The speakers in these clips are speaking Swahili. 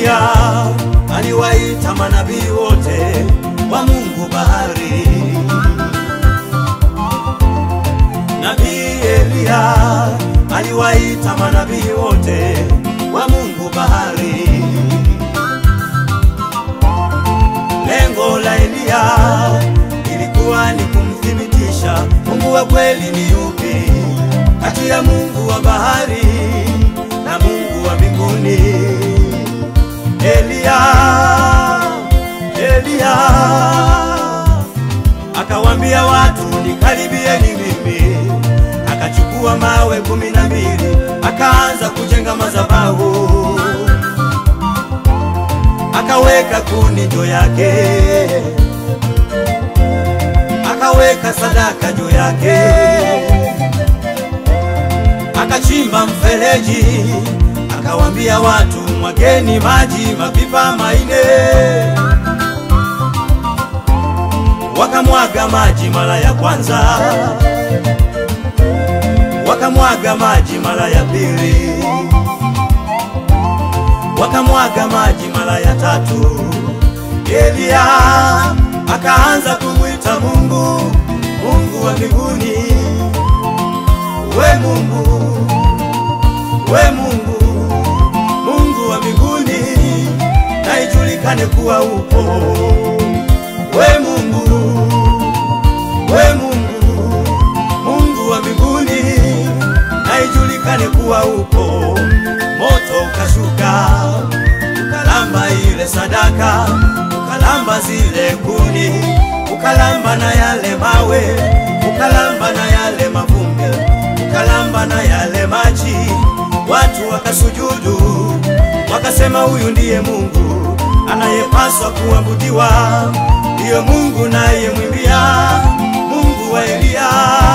Eliya aliwaita manabii wote wa Mungu bahari. Nabii Eliya aliwaita manabii wote wa Mungu bahari. Lengo la Eliya ilikuwa ni kumthibitisha Mungu wa kweli ni yupi kati ya Mungu wa bahari na Mungu wa mbinguni. Eliya, Eliya akawambia watu nikaribieni mimi, akachukua mawe kumi na mbili akaanza kujenga madhabahu, akaweka kuni juu yake, akaweka sadaka juu yake, akachimba mfereji, akawambia watu mwageni maji mapipa maine wakamwaga maji mara ya kwanza, wakamwaga maji mara ya pili, wakamwaga maji mara ya tatu. Eliya akaanza kumwita Mungu, Mungu wa mbinguni, we Mungu, we Mungu, Mungu wa mbinguni, na ijulikane kuwa upo we Mungu, we Mungu, Mungu wa mbinguni, na ijulikane kuwa upo. Moto ukashuka ukalamba ile sadaka, ukalamba zile kuni, ukalamba na yale mawe, ukalamba na yale mavumbi, ukalamba na yale maji. Watu wakasujudu, wakasema huyu ndiye Mungu anayepaswa kuabudiwa ndiyo Mungu naye mwimbia Mungu wa Eliya.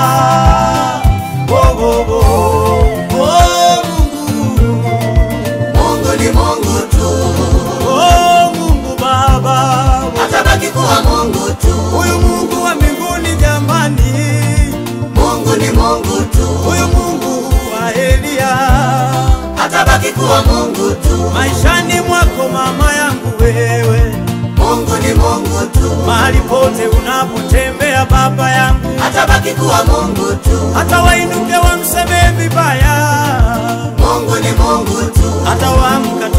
Oh, oh, oh. Oh, Mungu. Mungu ni Mungu tu, Oh, Mungu Baba, atabaki kuwa Mungu tu. huyu Mungu wa mbinguni jamani, Mungu ni Mungu tu, huyu Mungu wa Eliya, atabaki kuwa Mungu tu. maishani mwako mama yangu wewe, Mungu ni Mungu tu, mahali pote unapotembea baba yangu, atabaki kuwa Mungu tu. hata wainuke wamsemee vibaya Mungu ni Mungu tu, hata waamka